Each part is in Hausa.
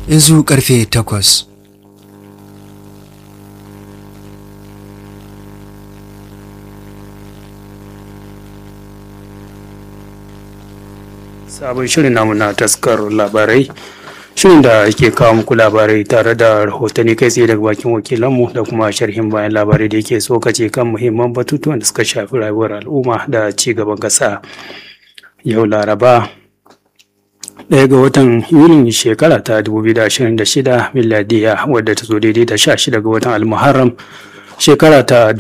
yanzu karfe takwas sabon shirin namu na taskar labarai shirin da yake kawo muku labarai tare da rahotanni kai tsaye daga bakin wakilanmu da kuma sharhin bayan labarai da yake tsokace kan muhimman batutuwan da suka shafi rayuwar al'umma da ci gaban ƙasa yau laraba ɗaya ga watan yulin shekara ta 2026 miladiya wadda ta zo daidai da 16 ga watan almuharram shekara ta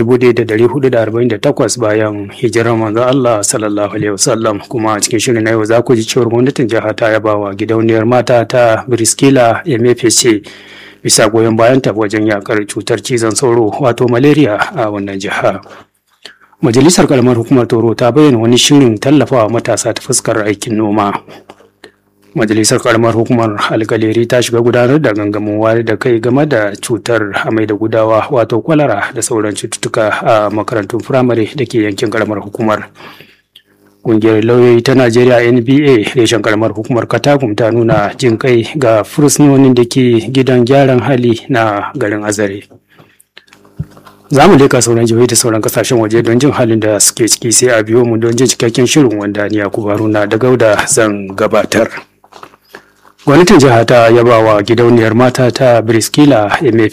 1448 bayan hijirar manzo Allah sallallahu alaihi wasallam kuma cikin shirin na yau za ku ji cewar gwamnatin jiha ta yaba wa gidauniyar mata ta Briskila MFC bisa goyon bayan ta wajen yakar cutar cizon sauro wato malaria a wannan jiha. Majalisar kalamar hukumar Toro ta bayyana wani shirin tallafawa matasa ta fuskar aikin noma. Majalisar karamar hukumar alkaleri ta shiga gudanar da gangamin wayar da kai game da cutar amai da gudawa wato kwalara da sauran cututtuka a makarantun firamare da ke yankin karamar hukumar. Ƙungiyar lauyoyi ta Najeriya NBA reshen karamar hukumar Katagum ta nuna jin kai ga fursunonin da ke gidan gyaran hali na garin Azare. Za mu leka sauran jihohi da sauran kasashen waje don jin halin da suke ciki sai a biyo mu don jin cikakken shirin wanda ni Yakubu Haruna da Gauda zan gabatar. gwamnatin jiha ta yaba wa gidauniyar mata ta briskila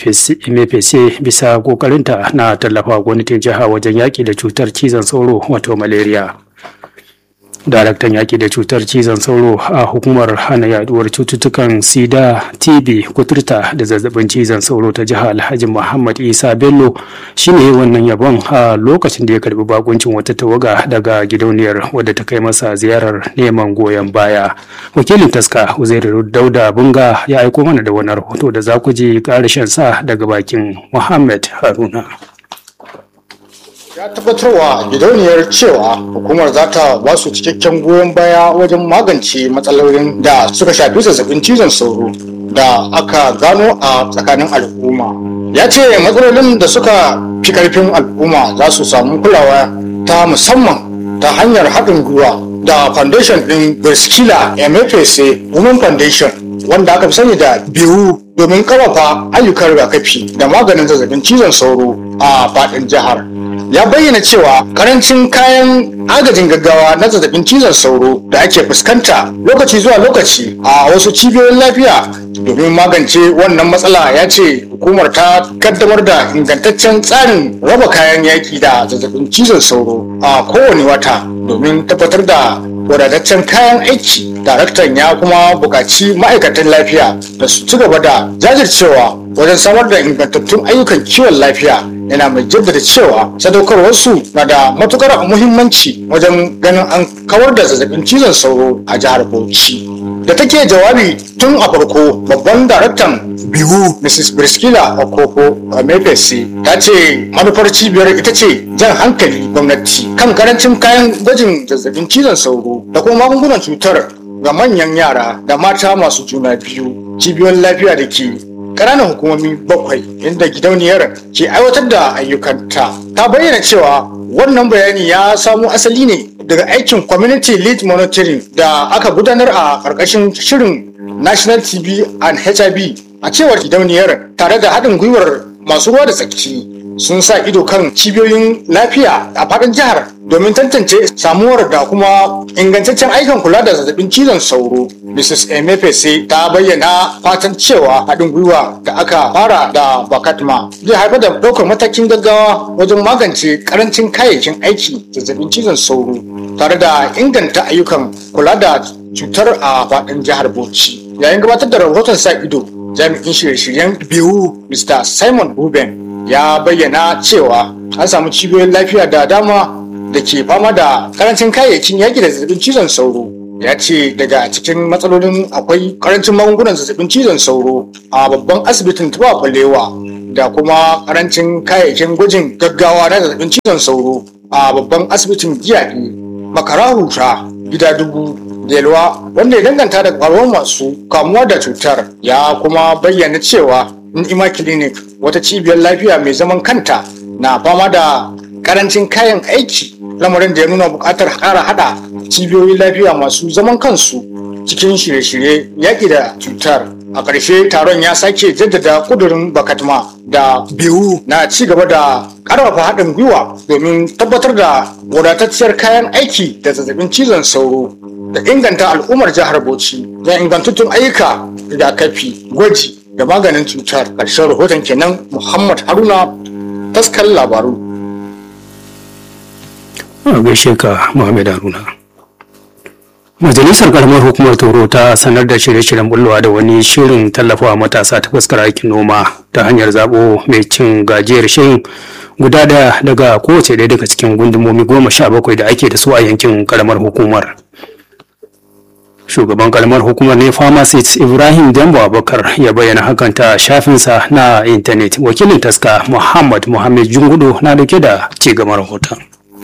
mfc bisa kokarinta na tallafa gwamnatin jiha wajen yaƙi da cutar cizon sauro wato malaria daraktan yaƙi da cutar cizon sauro a hukumar hana yaduwar cututtukan sida tb kuturta da zazzabin cizon sauro ta jiha alhaji muhammad isa bello shine wannan yabon a lokacin da ya karbi bakuncin wata tawaga daga gidauniyar wadda ta kai masa ziyarar neman goyon baya wakilin taska uzairu dauda bunga ya aiko mana da wani rahoto da za ku ji ƙarashin sa daga bakin muhammad haruna ya tabbatarwa gidauniyar cewa hukumar za ta ba su cikakken goyon baya wajen magance matsalolin da suka shafi zazzabin cizon sauro da aka gano a tsakanin al'umma ya ce matsalolin da suka fi karfin al'umma za su samu kulawa ta musamman ta hanyar haɗin gwiwa da foundation ɗin Berskila MFSA Women Foundation wanda aka fi sani da biyu domin ƙarfafa ayyukan rigakafi da maganin zazzabin cizon sauro a faɗin jihar. ya bayyana cewa karancin kayan agajin gaggawa na zazzabin cizon sauro da ake fuskanta lokaci zuwa lokaci a wasu cibiyoyin lafiya domin magance wannan matsala ya ce hukumar ta kaddamar da ingantaccen tsarin raba kayan yaki da zazzabin cizon sauro a kowane wata domin tabbatar da wadataccen kayan aiki daraktan ya kuma buƙaci ma'aikatan lafiya da su ci gaba da jajircewa wajen samar da ingantattun ayyukan kiwon lafiya yana mai jaddada cewa sadaukarwarsu na da matukar muhimmanci wajen ganin an kawar da zazzabin cizon sauro a jihar bauchi da take jawabi tun a farko babban daraktan bihu mrs briskila okoko mfsc ta ce manufar cibiyar ita ce jan hankali gwamnati kan karancin kayan gwajin zazzabin cizon sauro da kuma magungunan cutar ga manyan yara da mata masu juna biyu cibiyoyin lafiya da ke ƙananan hukumomi bakwai inda gidauniyar ke aiwatar da ayyukanta ta bayyana cewa wannan bayani ya samo asali ne daga aikin community lead monitoring da aka gudanar a ƙarƙashin shirin national tb and hiv a cewar gidauniyar tare da haɗin gwiwar masu ruwa da tsaki sun sa ido kan cibiyoyin lafiya a faɗin jihar domin tantance samuwar da kuma ingantaccen aikin kula da zazzabin cizon sauro mrs emefese ta bayyana fatan cewa haɗin gwiwa da aka fara da bakatma zai haifar da ɗaukar matakin gaggawa wajen magance karancin kayayyakin aiki zazzabin cizon sauro tare da inganta ayyukan kula da cutar a faɗin jihar bauchi yayin gabatar da rahoton sa ido jami'in shirye-shiryen biyu mr simon ruben ya bayyana cewa an samu cibiyoyin lafiya da dama da ke fama da karancin kayayyakin yaƙi da zazzabin cizon sauro ya ce daga cikin matsalolin akwai karancin magungunan zazzabin cizon sauro a babban asibitin tuba kwalewa da kuma karancin kayayyakin gwajin gaggawa na zazzabin cizon sauro a babban asibitin giyaɗi makara huta gida dubu yalwa wanda ya danganta da faruwar masu kamuwa da cutar ya kuma bayyana cewa ni'ima clinic wata cibiyar lafiya mai zaman kanta na fama da karancin kayan aiki lamarin da ya nuna buƙatar ƙara haɗa cibiyoyin lafiya masu zaman kansu cikin shirye-shirye yaƙi da cutar a ƙarshe taron ya sake jaddada kudurin bakatma da biyu na ci gaba da ƙarfafa haɗin gwiwa domin tabbatar da wadatacciyar kayan aiki da zazzabin cizon sauro da inganta al'ummar jihar bauchi da ingantattun ayyuka rigakafi gwaji da maganin cutar ƙarshen rahoton kenan muhammad haruna taskar labaru a gaishe ka Muhammad Haruna. Majalisar karamar hukumar Toro ta sanar da shirye-shiryen bullowa da wani shirin tallafawa matasa ta fuskar aikin noma ta hanyar zabo mai cin gajiyar shirin guda daya daga kowace ɗaya daga cikin gundumomi goma sha bakwai da ake da su a yankin karamar hukumar. Shugaban karamar hukumar ne pharmacist Ibrahim Dambo Abubakar ya bayyana hakan ta shafinsa na intanet. Wakilin taska Muhammad Muhammad Jungudu na dauke da ci gaban rahoton.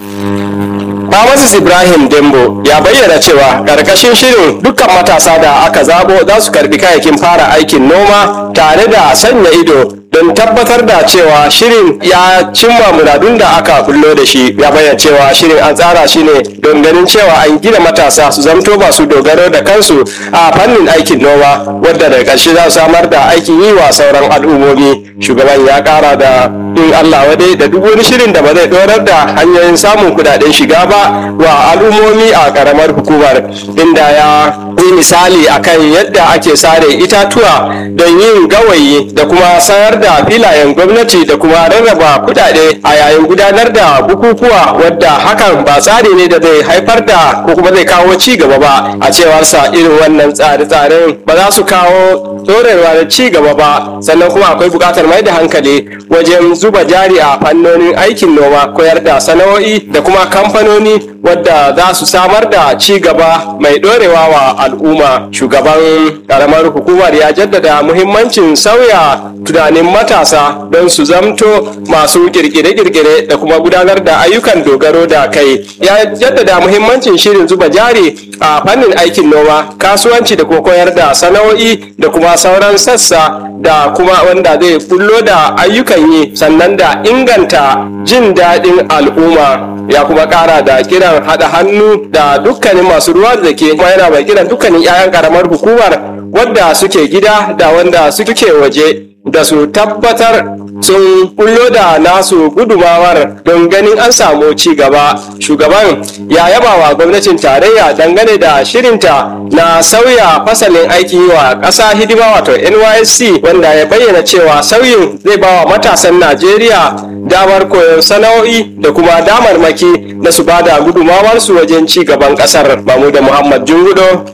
Mamasis Ibrahim Dembo ya bayyana cewa ƙarƙashin shirin dukkan matasa da aka zabo za su karbi kayakin fara aikin noma tare da sanya ido don tabbatar da cewa shirin ya cimma muradun da aka bullo da shi ya bayyana cewa shirin an tsara shi ne don ganin cewa an gina matasa su zamto masu dogaro da kansu a fannin aikin noma wadda da ƙarshe za su samar da aikin yi wa sauran al'ummomi shugaban ya ƙara da in Allah wadai da duk wani shirin da ba zai dorar da hanyoyin samun kudaden shiga ba wa al'ummomi a karamar hukumar inda ya yi misali akan yadda ake sare itatuwa don yin gawayi da kuma sayar da filayen gwamnati da kuma rarraba kudade a yayin gudanar da bukukuwa wadda hakan ba tsari ne da zai haifar da ko kuma zai kawo ci gaba ba a cewarsa irin wannan tsare-tsaren ba za su kawo dorewa da ci gaba ba sannan kuma akwai buƙatar mai da hankali wajen zuba jari a fannonin aikin noma koyar da sana'o'i da kuma kamfanoni wadda za su samar da ci gaba mai dorewa wa al'umma shugaban karamar hukumar ya jaddada muhimmancin sauya tunanin matasa don su zamto masu kirkire-kirkire da kuma gudanar da ayyukan dogaro da kai ya jaddada muhimmancin shirin zuba jari a fannin aikin noma kasuwanci da kuma koyar da sana'o'i da kuma sauran sassa da kuma wanda zai bullo da ayyukan yi sannan da inganta jin daɗin al'umma ya kuma ƙara da kiran haɗa hannu da dukkanin masu ruwa da ke kuma yana mai kiran dukkanin 'ya'yan ƙaramar hukumar wadda suke gida da wanda suke waje da su tabbatar sun bullo da nasu gudumawar don ganin an samu ci gaba shugaban ya yaba wa gwamnatin tarayya dangane da shirinta na sauya fasalin aiki wa ƙasa hidima wato nysc wanda ya bayyana cewa sauyin zai ba wa matasan najeriya damar koyon sana'o'i da kuma damarmaki na su ba da gudumawarsu wajen ci gaban ƙasar mamuda muhammad jungudo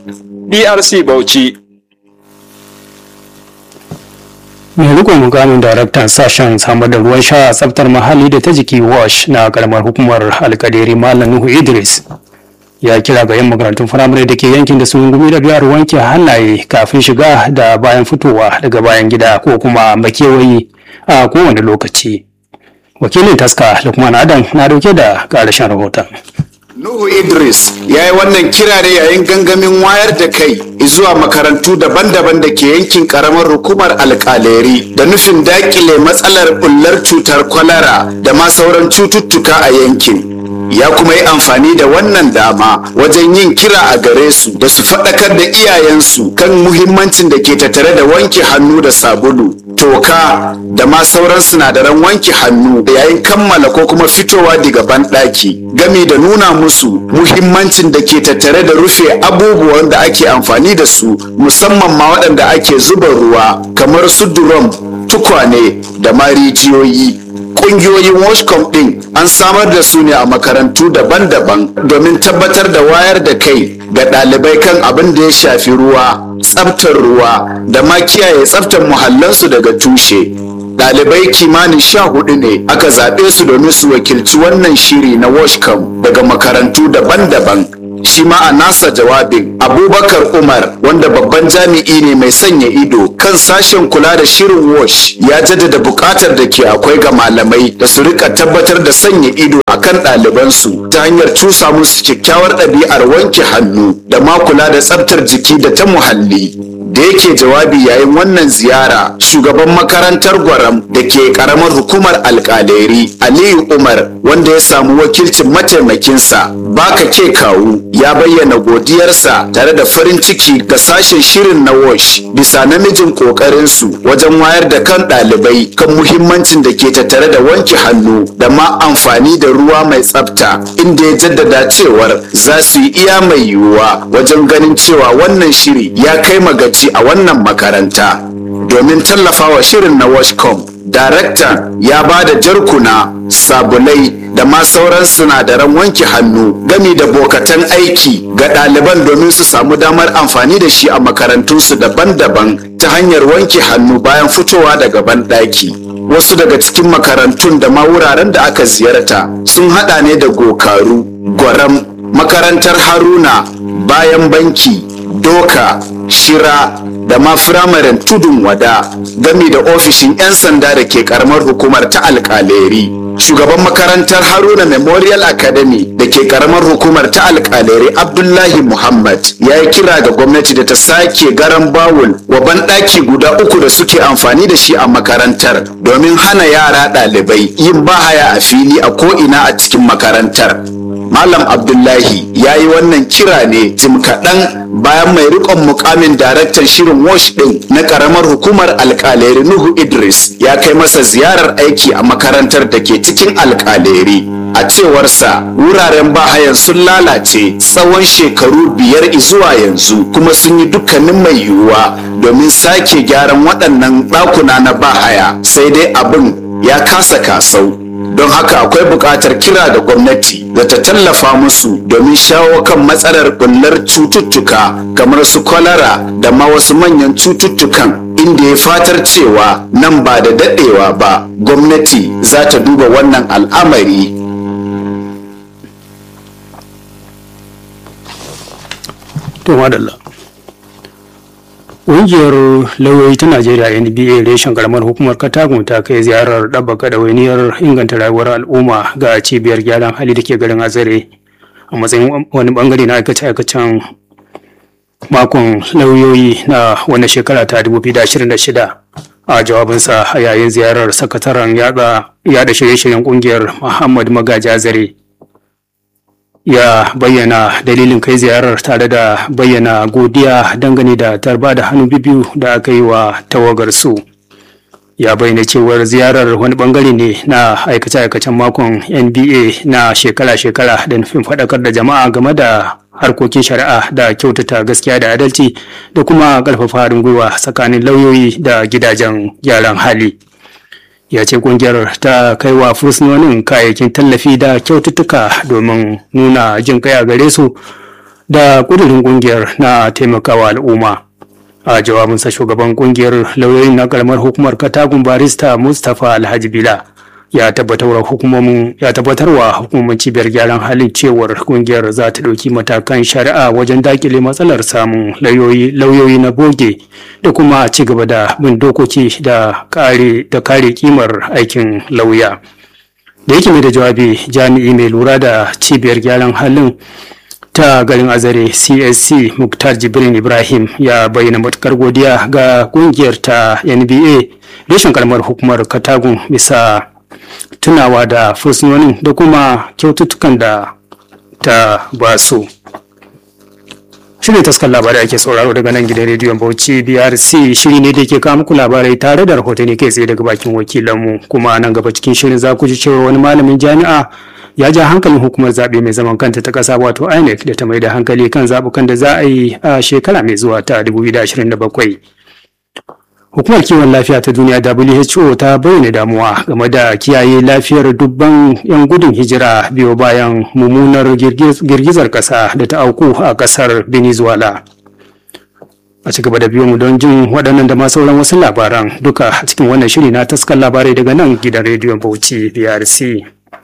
drc bauchi mai rikon mukamin daraktan sashen samar da ruwan sha tsaftar muhalli da ta jiki wash na karamar hukumar alkaderi malam nuhu idris ya kira ga 'yan makarantun firamare da ke yankin da sun gumi da biyar wanke hannaye kafin shiga da bayan fitowa daga bayan gida ko kuma makewayi a kowane lokaci wakilin taska lukman adam na dauke da karashen rahoton Nuhu Idris ya yi wannan kira ne yayin gangamin wayar da kai zuwa makarantu daban-daban da ke yankin karamar hukumar alkaleri da nufin dakile matsalar bullar cutar kwalara da ma sauran cututtuka a yankin. Ya kuma yi amfani da wannan dama wajen yin kira a gare su da su faɗakar da iyayensu kan muhimmancin da ke tattare da wanke hannu da sabulu, toka da ma sauran sinadaran wanke hannu yayin kammala ko kuma fitowa daga banɗaki gami da nuna musu muhimmancin da ke tattare da rufe abubuwan da ake amfani da su musamman ma waɗanda ake zuba ruwa kamar su drum tukwane da ma rijiyoyi ƙungiyoyin washcom ɗin an samar da su ne a makarantu daban-daban domin tabbatar da wayar da kai ga ɗalibai kan abin da ya shafi ruwa tsaftar ruwa da ma kiyaye tsaftar muhallansu daga tushe Ɗalibai kimanin sha hudu ne aka zaɓe su domin su wakilci wannan shiri na washcom daga makarantu daban-daban shi ma a nasa jawabin abubakar umar wanda babban jami'i ne mai sanya ido kan sashen kula da shirin wash ya jaddada buƙatar da ke akwai ga malamai da su rika tabbatar da sanya ido akan ɗalibansu ta hanyar cusa musu kyakkyawar ɗabi'ar wanke hannu da ma kula da tsaftar jiki da ta muhalli da yake jawabi yayin wannan ziyara shugaban makarantar gwaram da ke karamar hukumar alkaleri aliyu umar wanda ya samu wakilcin mataimakinsa baka ke kawu ya bayyana godiyarsa tare da farin ciki ga sashen shirin na wash bisa namijin kokarinsu wajen wayar da kan ɗalibai kan muhimmancin da ke tattare da wanke hannu da ma amfani da ruwa mai tsafta inda ya jaddada cewar za su yi iya mai yiwuwa wajen ganin cewa wannan shiri ya kai magaci a wannan makaranta domin tallafawa shirin na washcom daraktan ya ba da jarkuna sabulai da ma sauran sinadaran wanke hannu gami da bokatan aiki ga ɗaliban domin su samu damar amfani da shi a makarantunsu daban-daban ta hanyar wanke hannu bayan fitowa daga banɗaki. wasu daga cikin makarantun da ma wuraren da aka ziyarta sun hada ne da gokaru gwaram makarantar haruna bayan banki doka shira da ma firamaren tudun wada gami da ofishin 'yan sanda da ke karamar hukumar ta alkaleri shugaban makarantar haruna memorial academy da ke karamar hukumar ta alkaleri abdullahi muhammad ya yi kira ga gwamnati da ta sake garan bawul wa banɗaki guda uku da suke amfani da shi a makarantar domin hana yara ɗalibai yin bahaya a fili a ko'ina a cikin makarantar Malam Abdullahi ya yi wannan kira ne jim kaɗan bayan mai riƙon mukamin daraktan shirin wash ɗin na ƙaramar hukumar alƙaleri Nuhu Idris ya kai masa ziyarar aiki a makarantar da ke cikin alƙaleri. A cewarsa wuraren bahayan sun lalace tsawon shekaru biyar zuwa yanzu kuma sun yi dukkanin mai yiwuwa domin sake gyaran waɗannan ɗakuna na bahaya sai dai abin ya kasa kasau. don haka akwai buƙatar kira da gwamnati da ta tallafa musu domin shawo kan matsalar bullar cututtuka kamar su kwalara da ma wasu manyan cututtukan inda ya fatar cewa nan ba da daɗewa ba gwamnati za ta duba wannan al'amari to madalla Ƙungiyar lauyoyi ta Najeriya NBA reshen karamar hukumar Katagun ta kai ziyarar ɗabbaka ɗawainiyar inganta rayuwar al'umma ga cibiyar gyaran hali da ke garin Azare a matsayin wani bangare na aikace-aikacen makon lauyoyi na wani shekara ta 2026 a jawabinsa a yayin ziyarar sakataren yada shirye-shiryen ƙungiyar Muhammad Magaji Azare. ya bayyana dalilin kai ziyarar tare da bayyana godiya dangane da tarba da hannu biyu da aka yi wa tawagar su ya bayyana cewar ziyarar wani bangare ne na aikace-aikacen makon nba na shekara-shekara da nufin faɗakar da jama'a game da harkokin shari'a da kyautata gaskiya da adalci da kuma ƙarfafa haɗin gwiwa tsakanin lauyoyi da gidajen gyaran hali. ya ce kungiyar ta kai wa fursunonin kayayyakin tallafi da kyaututtuka domin nuna jin kai a gare su da kudurin kungiyar na taimakawa al'umma a jawabinsa shugaban kungiyar lauyoyin na karamar hukumar katagun barista mustapha alhaji bila ya tabbatarwa hukumomin ya tabbatarwa hukumomin cibiyar gyaran halin cewar kungiyar za ta ɗauki matakan shari'a wajen dakile matsalar samun lauyoyi na boge da kuma ci gaba da bin dokoki da kare da kare kimar aikin lauya da yake mai da jawabi jami'i mai lura da cibiyar gyaran halin ta garin azare csc muktar jibrin ibrahim ya bayyana matukar godiya ga kungiyar ta nba reshen karamar hukumar katagun bisa tunawa da fursunonin da kuma kyaututtukan da ta ba su shirin taskar labarai ake sauraro daga nan gidan rediyon bauchi brc shiri ne da ke kawo muku labarai tare da rahotanni kai tsaye daga bakin wakilanmu kuma nan gaba cikin shirin za ku ji cewa wani malamin jami'a ya ja hankalin hukumar zaɓe mai zaman kanta ta ƙasa wato inec da ta mai da hankali kan zaɓukan da za a yi a shekara mai zuwa ta 2027 Hukumar kiwon lafiya ta duniya WHO ta bayyana damuwa game da kiyaye lafiyar dubban 'yan gudun hijira biyo bayan mummunar girgizar ƙasa da ta auku a ƙasar Venezuela. A ci gaba da biyo mu don jin waɗannan da ma sauran wasu labaran duka a cikin wannan shiri na taskar labarai daga nan gidan rediyon Bauchi BRC.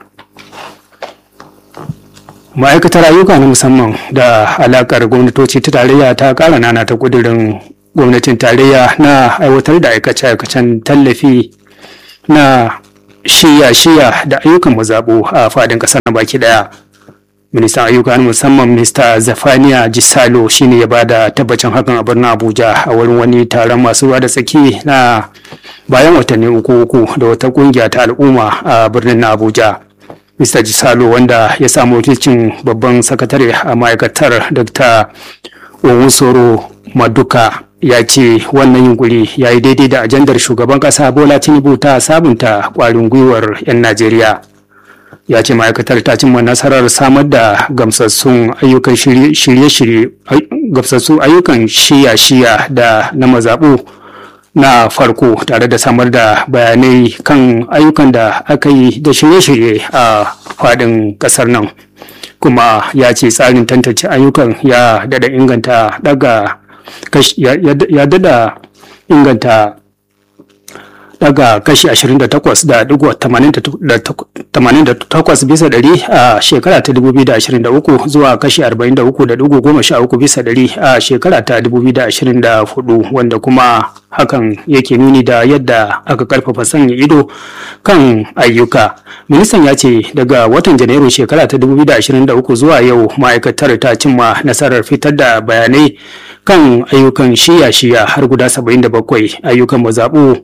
Ma'aikatar ayyuka na musamman da alakar gwamnatoci ta tarayya ta ƙara nana ta ƙudurin gwamnatin tarayya na aiwatar da aikace-aikacen tallafi na shiya-shiya da ayyukan mazaɓu a fadin ƙasar na baki ɗaya ministan ayyuka musamman mr zafaniya jisalo shine ya bada tabbacin hakan a birnin abuja a wurin wani taron masu ruwa da tsaki na bayan watanni uku uku da wata kungiya ta al'umma a birnin na abuja mr jisalo wanda ya samu wakilcin babban sakatare a ma'aikatar dr owusoro maduka ya ce wannan yunkuri ya yi daidai da ajandar shugaban kasa bola tinubu ta sabunta kwarin gwiwar 'yan najeriya ya ce ma'aikatar ta cimma nasarar samar da gamsassun ayyukan shirye-shirye gamsassun ayyukan shiya-shiya da na mazaɓu na farko tare da samar da bayanai kan ayyukan da aka yi da shirye-shirye a faɗin ƙasar nan kuma ya ce tsarin tantance ayyukan ya dada inganta daga ya dada inganta daga kashi 28.88 bisa ɗari a shekara ta 2023 zuwa kashi 43.13 bisa ɗari a shekara ta 2024 wanda kuma hakan yake nuni da yadda aka karfafa sanya ido kan ayyuka ministan ya ce daga watan janairu shekara ta 2023 zuwa yau ma'aikatar ta cimma nasarar fitar da bayanai kan ayyukan shiya-shiya har guda 77 ayyukan mazaɓu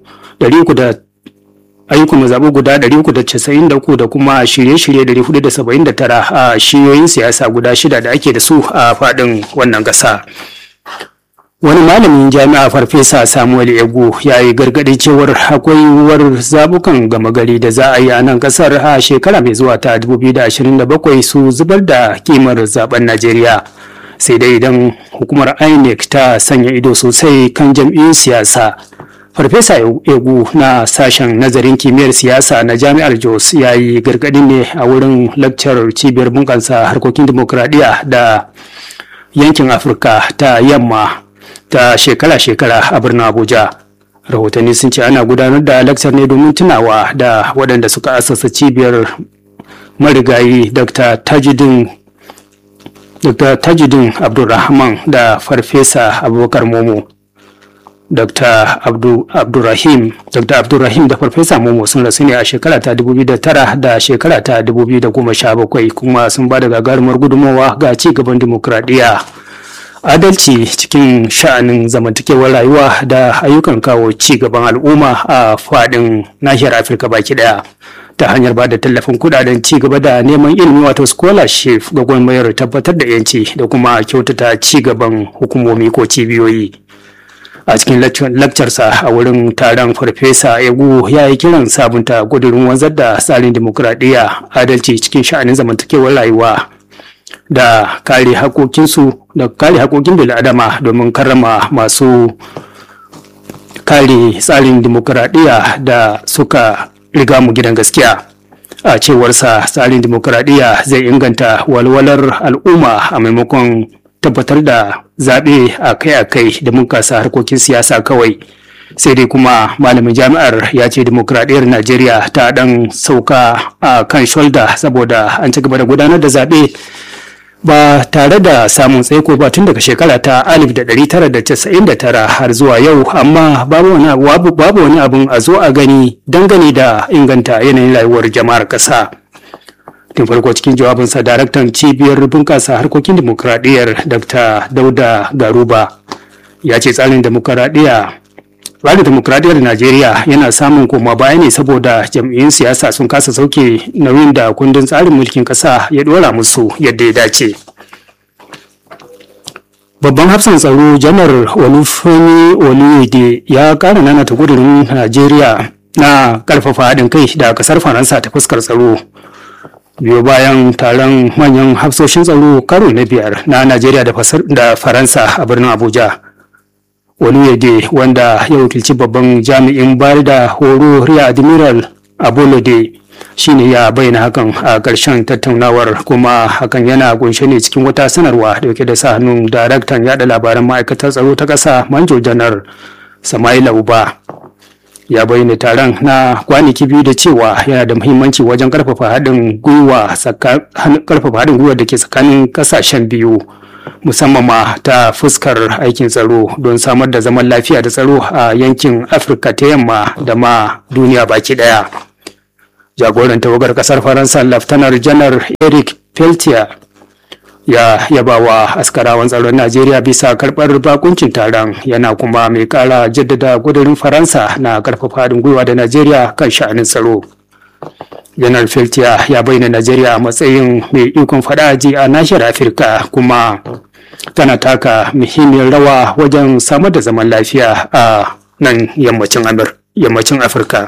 ayyukan mazaɓu guda 393 da kuma shirye-shirye 479 a shiyoyin siyasa guda shida da ake da su a faɗin wannan ƙasa. wani malamin jami'a farfesa samuel ego ya yi gargaɗi cewar akwai yiwuwar zabukan gama gari da za a yi a nan ƙasar a shekara mai zuwa ta 2027 su zubar da kimar zaben najeriya sai dai idan hukumar inec ta sanya ido sosai kan jam'iyyun siyasa farfesa egu na sashen nazarin kimiyyar siyasa na jami'ar jos ya yi gargaɗi ne a wurin lakcar cibiyar bunƙasa harkokin dimokuraɗiyya da yankin afirka ta yamma ta shekara-shekara a birnin abuja rahotanni sun ce ana gudanar da lakcar ne domin tunawa da waɗanda suka asasa cibiyar marigayi dr tajidin dr tajidin abdulrahman da farfesa abubakar momo dr Abdu, abdurrahim dr abdurrahim da farfesa momo sun rasu ne a shekara ta 2009 da shekara ta 2017 kuma sun ba da gagarumar gudunmawa ga ci gaban dimokuraɗiyya adalci cikin sha'anin zamantakewar rayuwa da ayyukan kawo ci gaban al'umma a faɗin nahiyar afirka baki ɗaya ta hanyar ba da tallafin kudaden ci gaba da neman ilimi wato scholarship ga gwamnatin tabbatar da yanci da kuma kyautata ci gaban hukumomi ko cibiyoyi a cikin lakcarsa a wurin taron farfesa egu ya yi kiran sabunta kudurin wanzar da tsarin dimokuraɗiyya adalci cikin sha'anin zamantakewar rayuwa da kare haƙoƙinsu da kare haƙoƙin bil'adama domin karrama masu kare tsarin dimokuraɗiyya da suka riga mu gidan gaskiya a cewarsa tsarin dimokuraɗiyya zai inganta walwalar al'umma a maimakon tabbatar da zaɓe akai-akai da munkasa harkokin siyasa kawai sai dai kuma malamin jami'ar ya ce dimokuraɗiyyar najeriya ta ɗan sauka a kan shoulder saboda an ci gaba da gudanar da zaɓe ba tare da samun tsaiko ba tun daga shekara ta 1999 har zuwa yau amma babu wani abin a zo a gani dangane da inganta yanayin rayuwar jama'ar ƙasa. tun farko cikin jawabinsa daraktan cibiyar bunƙasa harkokin dimokuraɗiyyar dr dauda garuba ya ce tsarin dimokuraɗiyya tsarin dimokuraɗiyyar najeriya yana samun koma baya ne saboda jam'iyyun siyasa sun kasa sauke nauyin da kundin tsarin mulkin ƙasa ya ɗora musu yadda ya dace babban hafsan tsaro janar olufemi oluyede ya ƙara nanata gudurin najeriya na ƙarfafa haɗin kai da ƙasar faransa ta fuskar tsaro biyo bayan taron manyan hafsoshin tsaro karo na biyar na najeriya da faransa a birnin abuja oluyede wanda ya wakilci babban jami'in bayar da horo rear admiral abolode shine ya bayyana hakan a ƙarshen tattaunawar kuma hakan yana kunshe ne cikin wata sanarwa da yake da sa hannun daraktan yada labaran ma'aikatar tsaro ta ƙasa manjo janar samaila uba ya bayyana taron na kwanaki biyu da cewa yana da muhimmanci wajen karfafa haɗin gwiwa karfafa haɗin gwiwa da ke tsakanin ƙasashen biyu musamman ma ta fuskar aikin tsaro don samar da zaman lafiya da tsaro a yankin afirka ta yamma da ma duniya baki ɗaya jagoran tawagar ƙasar faransa laftanar janar eric peltier ya yaba wa askarawan tsaron najeriya bisa karɓar bakuncin taron yana kuma mai ƙara jaddada gudurin faransa na ƙarfafa haɗin gwiwa da najeriya kan sha'anin tsaro janar feltiya ya bayyana najeriya a matsayin mai ikon fadaji a nashiyar afirka kuma tana taka muhimmiyar rawa wajen samar da zaman lafiya a nan yammacin yammacin afirka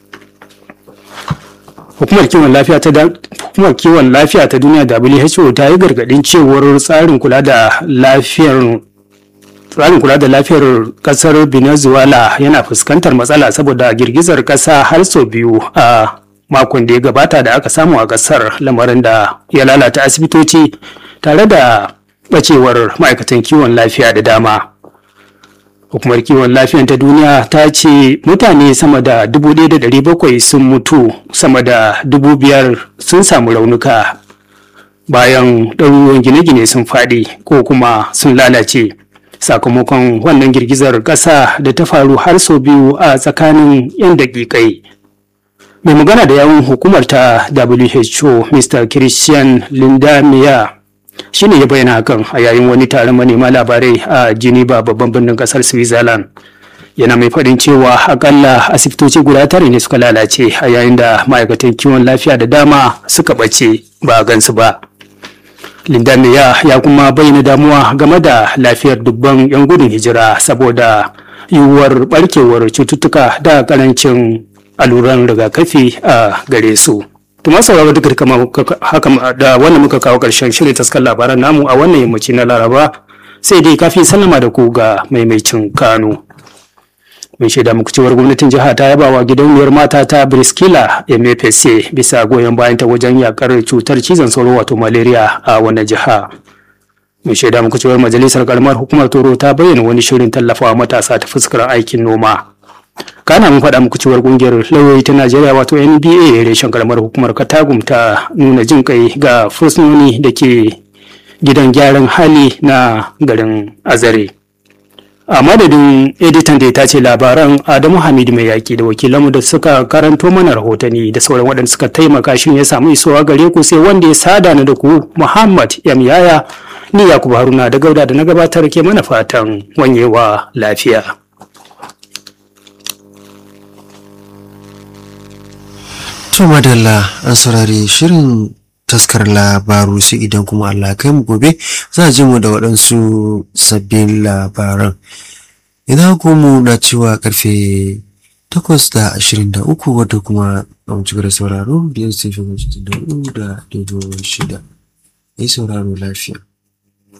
hukumar kiwon lafiya ta hukumar kiwon lafiya ta duniya WHO ta yi gargadin cewar tsarin kula da lafiyar tsarin kula da lafiyar kasar Venezuela yana fuskantar matsala saboda girgizar kasa har sau biyu a makon da ya gabata da aka samu a kasar lamarin da ya lalata asibitoci tare da bacewar ma'aikatan kiwon lafiya da dama hukumar kiwon lafiya ta duniya ta ce mutane sama da 1,700 sun mutu sama da 5,000 sun samu raunuka bayan ɗaruruwan gine-gine sun faɗi ko kuma sun lalace sakamakon wannan girgizar ƙasa da ta faru har sau biyu a tsakanin 'yan daƙiƙai mai magana da yawun hukumar ta who mr christian lindamia shine ya bayyana hakan a yayin wani taron manema labarai a geneva babban birnin kasar switzerland yana mai faɗin cewa akalla asibitoci guda tare ne suka lalace a yayin da ma'aikatan kiwon lafiya da dama suka ɓace ba a gansu ba lindamiya ya kuma bayyana damuwa game da lafiyar dubban 'yan gudun hijira saboda yiwuwar barkewar cututtuka da karancin alluran rigakafi a gare su. Tuma sauraro duka haka da wannan muka kawo ƙarshen shirin taskar labaran namu a wannan yammaci na Laraba sai dai kafin sallama da ku ga maimaicin Kano. Mun shaida muku cewar gwamnatin jiha ta yaba wa gidauniyar mata ta Briskila MFSA bisa goyon bayan ta wajen yakar cutar cizon sauro wato malaria a wannan jiha. Mun shaida muku cewar majalisar karamar hukumar Toro ta bayyana wani shirin tallafawa matasa ta fuskar aikin noma. kana mun faɗa muku cewar ƙungiyar lauyoyi ta najeriya wato nba reshen karamar hukumar katagum ta nuna jin kai ga fursunoni da ke gidan gyaran hali na garin azare a madadin editan da ta ce labaran adamu hamidu mai yaƙi da wakilanmu da suka karanto mana rahotanni da sauran waɗanda suka taimaka shi ya samu isowa gare ku sai wanda ya sada na da ku muhammad yam yaya ni yakubu haruna da gauda da na gabatar ke mana fatan wanyewa lafiya. To madalla an saurari shirin taskar labaru sai idan kuma Allah kai mu gobe za a ji mu da waɗansu sabbin labaran. Ina mu na cewa karfe takwas da ashirin da uku wadda kuma a mu da sauraro biyar sai fi da da daidai shida. Yi sauraro lafiya.